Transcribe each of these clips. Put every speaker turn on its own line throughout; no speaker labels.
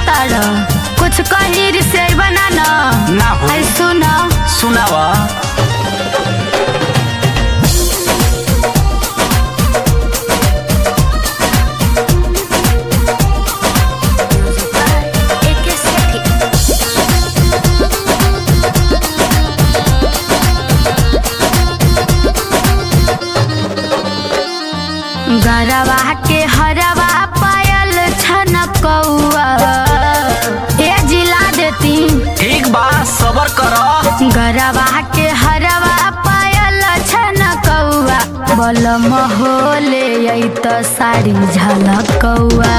तार कुछ कही से बना न
ना हो
है सुन
सुनावा
गरवा के हरवा पायल छनकौआ ए जिला देती
ठीक बा सबर कर
गरवा के हरवा पायल छनकौआ बलम होले आई त साड़ी झलकौआ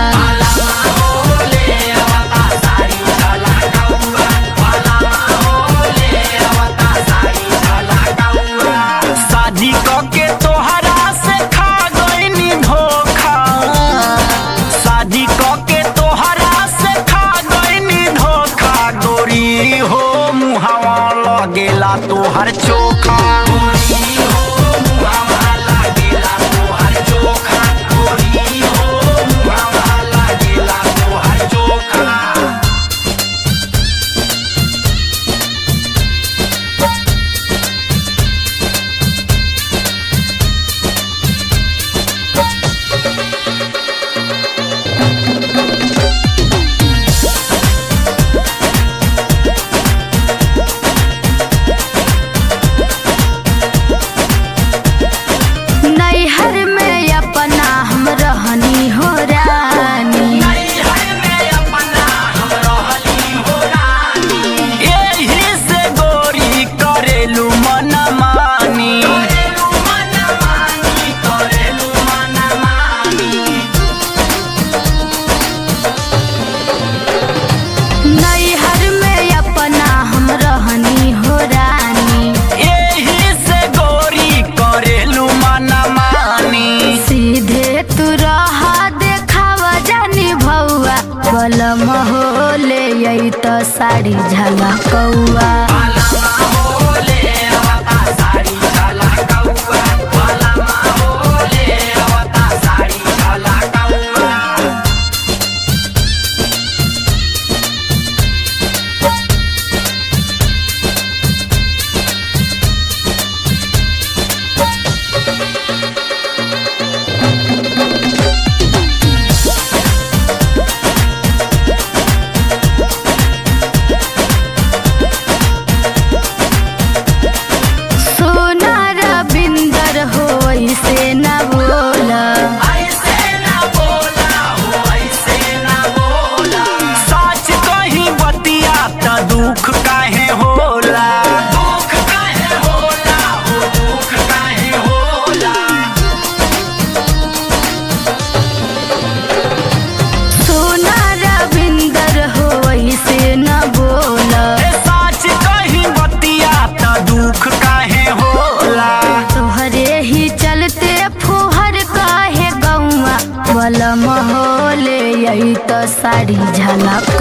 शादी क के तोहरा से खा गईनी धोखा शादी क के तोहरा से खा गईनी धोखा गोरी हो मुहावा लगेला तोहर चोखा गोरी हो मुहावा लगेला तोहर चोखा गोरी हो मुहावा लगेला तोहर चोखा
नैहर में अपना हम रहनी हो रानी
एही से गोरी करेलू मनमानी
नैहर में अपना हम रहनी हो रानी
एही से गोरी करेलू मनमानी
सीधे तू रह देखावा जानी भौआ बलम होले आई त साड़ी झलकौआ सोना रविंदर हो ऐसे न बोला
सच कहीं बतिया त दुख काहे होला दुख काहे होला हो दुख काहे होला
सोना रविंदर हो ऐसे न बोला
ए सच कहीं बतिया त दुख काहे होला
तोहरे ही चलते फुहर काहे गौआ बलम होले यही तो साड़ी झलक